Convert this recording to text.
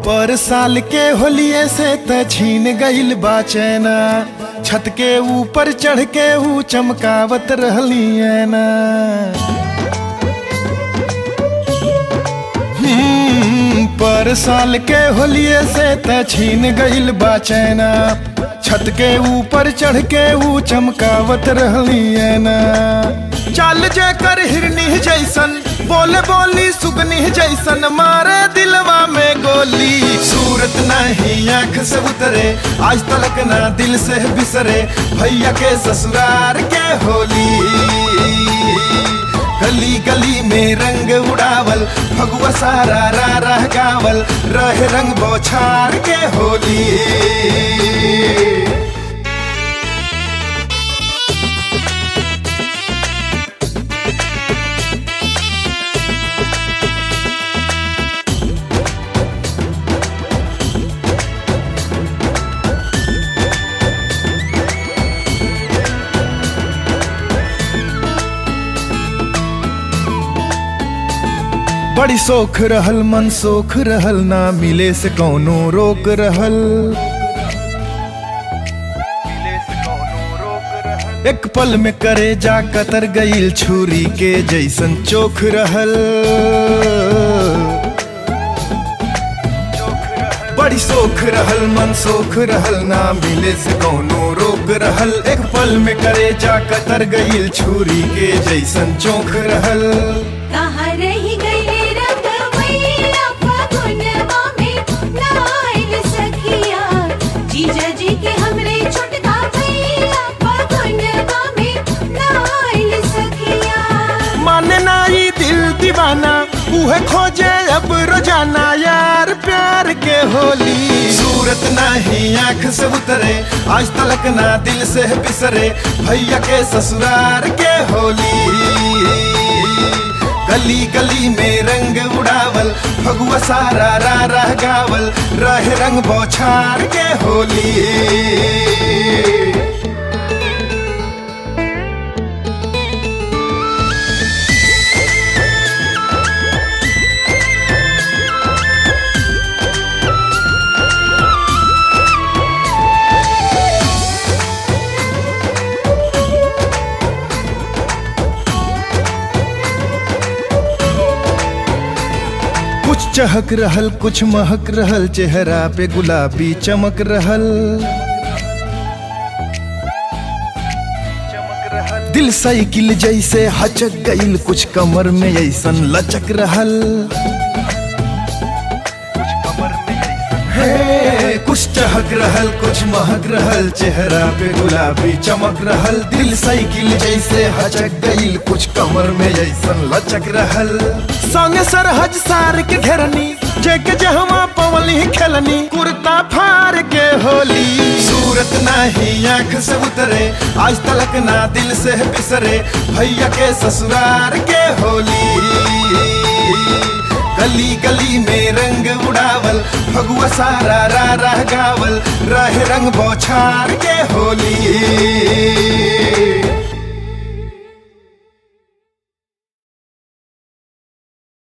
पर साल के होलिये से त छीन गइल बा चैना छत के ऊपर चढ़ के ऊ चमकावत रहली ना हम्म, पर साल के होलिये से त छीन गइल बा चैना छत के ऊपर चढ़ के ऊ चमकावत रहली ना चाल जे कर हिरनी जैसन बोले बोली सुगनी जैसन मारे दिलवा में गोली सूरत नहीं आंख से उतरे आज तलक ना दिल से बिसरे भैया के ससुरार के होली गली गली में रंग उड़ावल भगवा सारा रा रह गावल रहे रंग बौछार के होली बड़ी सोख रहल मन सोख रहल ना मिले से कौनो रोक रहल एक पल में करे जा कतर गईल छुरी के जैसन चोख रहल बड़ी सोख रहल मन सोख रहल ना मिले से कौनो रोक रहल एक पल में करे जा कतर गईल छुरी के जैसन चोख रहल कहाँ रही गई रंग मैया फागुनवा में नाइल सखिया जीजा जी के हमरे छोटका भैया फागुनवा में नाइल सखिया माने ना ई दिल दीवाना उहे खोजे अब रोजाना यार प्यार के होली सूरत नहीं आंख से उतरे आज तलक ना दिल से बिसरे भैया के ससुरार के होली गली गली में रंग उड़ावल भगवा सारा रा रह गावल रहे रंग बौछार के होली कुछ चहक रहल कुछ महक रहल चेहरा पे गुलाबी चमक रहल दिल साइकिल जैसे हचक गईल कुछ कमर में ऐसन लचक रहल हे, कुछ चहक रहल कुछ महक रहल चेहरा पे गुलाबी चमक रहल दिल साइकिल जैसे हचक गईल कुछ कमर में ऐसन लचक रहल संगे सरहज सार के घेरनी जेके जहवा पवली खेलनी कुर्ता फार के होली सूरत नहीं आंख से उतरे आज तलक ना दिल से बिसरे भैया के ससुरार के होली गली गली में रंग उड़ावल भगवा सारा रा रह गावल रहे रंग बौछार के होली